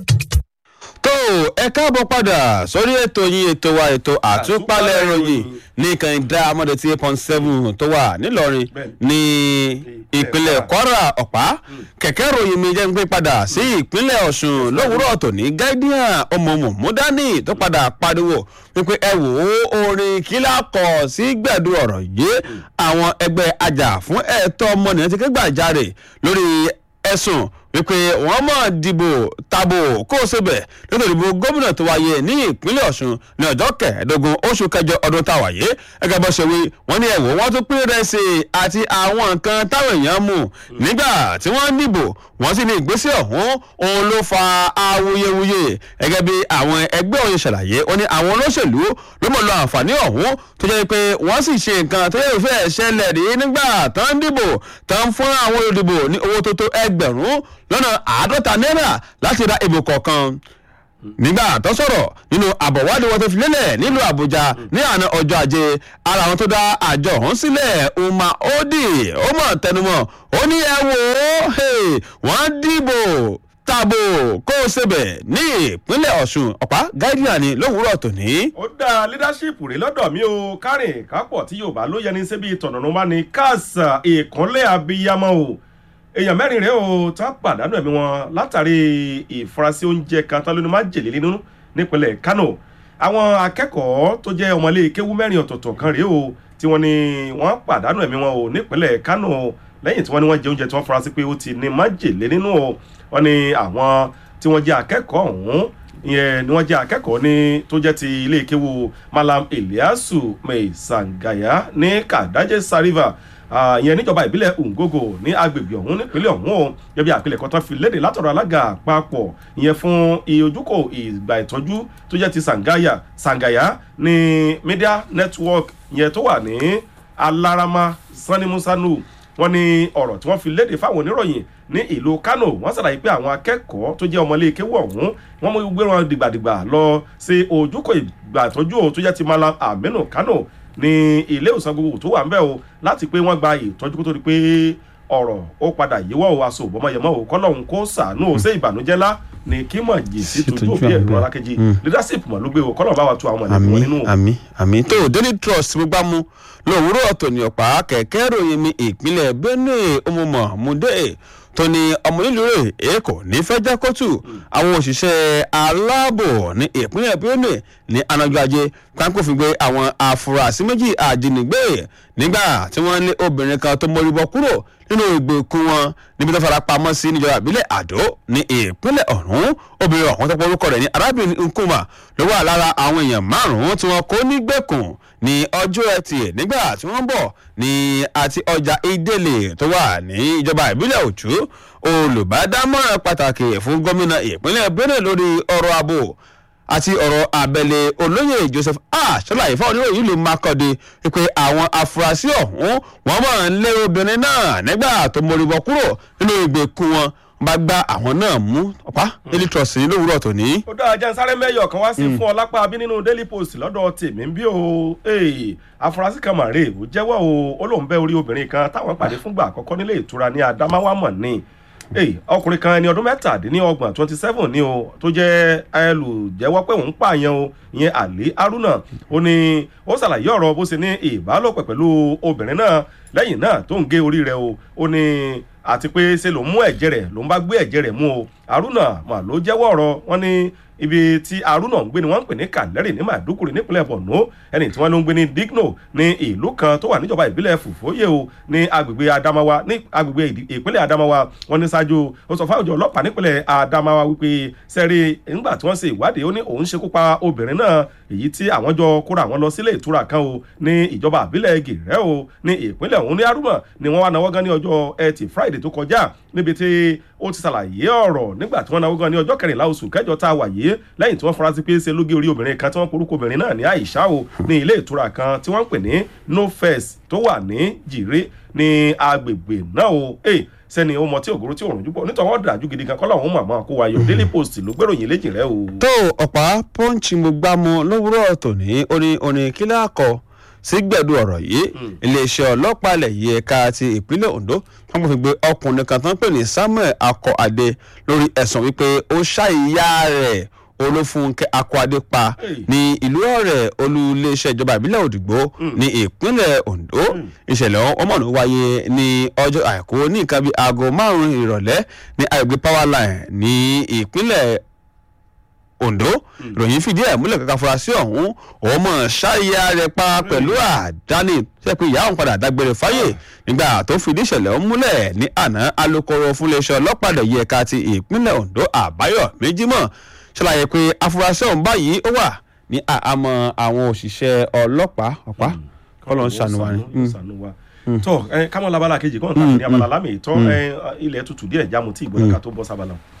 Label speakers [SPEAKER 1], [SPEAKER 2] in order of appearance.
[SPEAKER 1] tó ẹ káàbọ̀ padà sórí ètò yín ètò wa ètò àtúpalẹ̀ ìròyìn ní kànìdá amọ̀dé tí eight point seven tó wà nílọrin ní ìpínlẹ̀ kwara ọ̀pá kẹ̀kẹ́ ìròyìn mi jẹ́ ń gbé padà sí ìpínlẹ̀ ọ̀ṣun lówùúrọ̀ tòní guardian ọmọọmọ mudani tó padà pariwo wípé ẹ wò ó orin kílà kọ sí gbẹ̀du ọ̀rọ̀ yìí àwọn ẹgbẹ́ ajá fún ẹ̀tọ́ ọmọnìyàn ti ké gbàjarè lórí ẹ̀sùn wípé wọ́n mọ̀ dìbò tabo kó o ṣebẹ̀ nítorí ìbò gómìnà tó wáyé ní ìpínlẹ̀ ọ̀ṣun ní ọjọ́ kẹẹ̀ẹ́dógún oṣù kẹjọ ọdún tá a wáyé gẹ́gẹ́ bó ṣe wí wọ́n ní ẹ̀wọ̀ wọ́n tún pín rẹsì àti àwọn nǹkan táwọn èèyàn mú nígbà tí wọ́n dìbò wọ́n sì ní ìgbésẹ̀ ọ̀hún òun ló fa awuyewuye gẹ́gẹ́ bí àwọn ẹgbẹ́ òye ṣàlàyé ó ní àwọn olóṣèlú ló mọ̀ lọ àǹfààní ọ̀hún tó jẹ́ pé wọ́n sì ṣe nǹkan tó yẹ fẹ́ ṣẹlẹ̀ rí nígbà tán dìbò tán fún àwọn olùdìbò ní owó tó tó ẹgbẹ̀rún lọ́nà àádọ́ta náírà láti ra ìbò kọ̀ọ̀kan nígbà tó sọ̀rọ̀ nínú àbọ̀wádìí wọn tó fi lélẹ̀ nílùú àbújá ní àná ọjọ́ ajé ara àwọn tó dá àjọ ọ̀hún sílẹ̀ umma odi ó mọ̀ tẹnumọ́ ó ní ẹ wò ó wọ́n dìbò tabo kó o ṣebẹ̀ ní ìpínlẹ̀ ọ̀ṣun ọ̀pá gáídíà ni lówùúrọ̀ tòní.
[SPEAKER 2] ó dá leadership rè lọ́dọ̀ mi o kárìn kápọ̀ tí yorùbá ló yẹni síbi tọ̀nà bá ní káàsà ìkúnlẹ̀ abiyamọ o èèyàn mẹ́rin rèé o tá pàdánù ẹ̀mí wọn látàrí ìfurasí oúnjẹ kan tán lónìí má jèlé nínú nípínlẹ̀ kano àwọn akẹ́kọ̀ọ́ tó jẹ́ ọmọlé kéwú mẹ́rin ọ̀tọ̀ọ̀tọ̀ kan rèé o tí wọ́n ní wọ́n pàdánù ẹ̀mí wọn o nípínlẹ̀ kano lẹ́yìn tí wọ́n ní wọ́n jẹ oúnjẹ tí wọ́n furasí pé ó ti ní má jèlé nínú o wọ́n ní àwọn tí wọ́n jẹ́ akẹ́kọ̀ọ́ ọ̀hún ìyẹn ni wọ́n jẹ́ akẹ́kọ̀ọ́ ní tó jẹ́ ti ilé ìkéwu malam eliasu meisangaya ní kadaje sariva ìyẹn níjọba ìbílẹ̀ ngogo ní agbègbè ọ̀hún nípínlẹ̀ ọ̀hún o gẹ́gẹ́ bí àpilẹ̀kọ tán fi léde látọ̀rọ̀ alága àpapọ̀ ìyẹn fún ìojúkò ìgbà ìtọ́jú tó jẹ́ ti sangaya sangaya ní media network ìyẹn tó wà ní alarama sanimusanu wọn ní ọ̀rọ̀ tí wọ́n fi léde fáwọn oníròyìn ní ìlú kano wọ́n ṣàlàyé pé àwọn akẹ́kọ̀ọ́ tó jẹ́ ọmọlé kéwú ọ̀hún wọ́n mú gbé wọn dìgbàdìgbà lọ sí ojúkò ìgbà ìtọ́jú tó jẹ́ ti malam aminu kano ní ilé ìwòsàn gbogbo tó wà ń bẹ̀ o láti pé wọ́n gba ìtọ́jú kó tó di pé ọ̀rọ̀ ó padà yíwọ́ o aṣọ òbọ̀mọyẹmọ́ o kọ́lọ́hún kó sàánú o ṣé ìbànújẹ́ lá ní kí mọ̀ jì sí tójú òbí ẹ̀rọ alákejì leadership mọ̀ ló gbé o kọ́lọ́hún bá wa tu àwọn ẹ̀lẹ́kùn wọn nínú.
[SPEAKER 1] àmì àmì tó daily trust mo gbá mu lówùúrọ̀ ọ̀tọ̀ ní ọ̀pá kẹ̀kẹ́ ròyìn mi ìpínlẹ̀ benue omomọ̀ mude tó ní ọmọ nílùú rẹ̀ èkó ní fẹ́jẹ́ kóòtù àwọn òṣìṣẹ́ aláàbò ní ìpínlẹ̀ benue ní anájọ́ ajé kankófin gbé àwọn afurasí méjì àjínigbé nígbà tí wọ́n ní obìnrin kan tó mórí bọ́ kúrò nínú ìgbèkùn wọn níbi tó fara pamọ́ sí níjọba ìbílẹ̀ àdó ní ìpínlẹ̀ ọ̀hún obìnrin ọ̀hún tó pọ̀ orúkọ rẹ̀ ní arábìnrin nkuma ló wà lára àwọn èèyàn márùn-ún tí wọ́n kó nígbèkùn ní ọjọ́ ẹtì nígbà tí wọ́n bọ̀ ní àti ọjà ìdílé tó wà ní ìjọba ìbílẹ̀ òjú olùbádámọ̀ràn pàtàkì fún gómìnà ìpínlẹ̀ benue lórí ọ̀rọ̀ ààbò àti ọ̀rọ̀ abẹ́lé olóyè joseph ash ṣàlàyé fún oníròyìn ìlú makọ́de wípé àwọn afurasí ọ̀hún wọ́n mọ̀ ń lé obìnrin náà nígbà tó móríbọ kúrò nínú ìgbèkùn wọn bá gba àwọn náà mú ọ̀pá daily trust ní lówùúrọ̀ tòní.
[SPEAKER 2] ó dáa jẹ́ sáré mẹ́yọ̀ kan wá sí fún ọ lápá bí nínú daily post lọ́dọ̀ tèmi bí o afurasí kan màrè ó jẹ́wọ́ o ó lóun bẹ́ orí obìnrin kan táwọn pàdé fúngbà àkọ́kọ́ nílé ìtura ní adamawa mọ̀ ní Hey, ọkùnrin kan ẹni ọdún mẹ́tàdínlọ́gbọ̀n twenty seven ni o tó jẹ́ ẹlùjẹ́wọ́ pé òun pààyàn o ìyẹn àlè haruna ó ní ó ṣàlàyé ọ̀rọ̀ bó ṣe ní ìbálòpọ̀ pẹ̀lú obìnrin náà lẹ́yìn náà tó ń gé orí rẹ̀ o ó ní àti pé ṣe ló mú ẹ̀jẹ̀ rẹ̀ ló ń bá gbé ẹ̀jẹ̀ rẹ̀ mú o haruna mà ló jẹ́wọ́ ọ̀rọ̀ wọn ní ibi tí haruna ń gbé ni wọ́n ń pè ní kàlẹ́rì ní màdúkùrì nípínlẹ̀ borno ẹni tí wọ́n ló ń gbé ní digno ní ìlú kan tó wà níjọba ìbílẹ̀ fùfóyè o ní agbègbè adamawa ní agbègbè ìpínlẹ̀ adamawa wọ́n ní ṣáájú ó sọ fáwọn ọlọ́pàá nípínlẹ̀ adamawa wípé sẹ́rí nígbà tí wọ́n ṣe ìwádìí ó ní òun ṣekú pa obìnrin náà èyí tí àwọn jọ kóra àwọn lọ sílé ìtura kan o ní ìjọba àbílẹ̀ gèrè o ní ìpínlẹ̀ ọ̀hún ní haruna ni wọ́n wá náwó gan ní ọjọ́ ẹtì friday tó kọjá níbi tí ó ti ṣàlàyé ọ̀rọ̀ nígbà tí wọ́n náwó gan ní ọjọ́ kẹrìnlá oṣù kẹjọ tá a wà yìí lẹ́yìn tí wọ́n fura sí pé ṣe lóge orí obìnrin kan tí wọ́n porúkọ obìnrin náà ní àìsá o ní ilé ìtura kan tí wọ́n ń pè ní no first tó wà ní jìrè ní agbègbè náà o sẹ́ni ó mọ tí ògoro tí òrùn jùbọ̀ nítorí wọ́n dájú gidi gan kọ́lá òun màmá kó wa yọ daily post ló gbèròyìn léjì rẹ o.
[SPEAKER 1] tó ọ̀pá pọ́ǹchì mo gbá mu lówùúrọ̀ tòní orin orin kílẹ̀ àkọ́ sí gbẹ̀du ọ̀rọ̀ yìí iléeṣẹ́ ọlọ́pàá ilẹ̀ yìí ẹ̀ka ti ìpínlẹ̀ ondo wọ́n fi gbé ọkùnrin kan tó ń pè ní samuel akọ-adé lórí ẹ̀sùn wípé ó ṣá ìyá rẹ̀ olófúnkẹ́ akọ-adé pa ní ìlú ọ̀rẹ́ olú iléeṣẹ́ ìjọba ìbílẹ̀ òdìgbò ní ìpínlẹ̀ ondo ìṣẹ̀lẹ̀ ọmọ náà wáyé ní ọjọ́ àìkú ní nǹkan bíi aago márùn-ún ìrọ̀lẹ́ ní agbègbè powerline ní ìpínlẹ̀ ondo ìròyìn fìdí ẹ̀ múlẹ̀ kankan furasí ọ̀hún ọmọ ṣáyà rẹ̀ pa pẹ̀lú àdáni ṣe pé ìyá òun padà dágbére fáyè nígbà tó fìdí ìṣẹ̀lẹ̀ ọ̀hún múlẹ̀ ní àná alūkkóró fúnléeṣẹ́ ọlọ́pàá lẹ̀ yí ẹ̀ka ti ìpínlẹ̀ ondo àbáyọ̀ méjìmọ̀ ṣàlàyé pé afurasí ọ̀hún báyìí ó wà ní àhámọ́ àwọn òṣìṣẹ́ ọlọ́pàá ọ̀pá kọ́lọ́ ń ṣàánú wa ni.
[SPEAKER 2] tọ ẹ kámọ́ labala kejì kọ́ńtà ní abala lámì tọ́ ilẹ̀ tutù díẹ̀ jámu tí ìgbóná ká tó bọ́ sábàlá.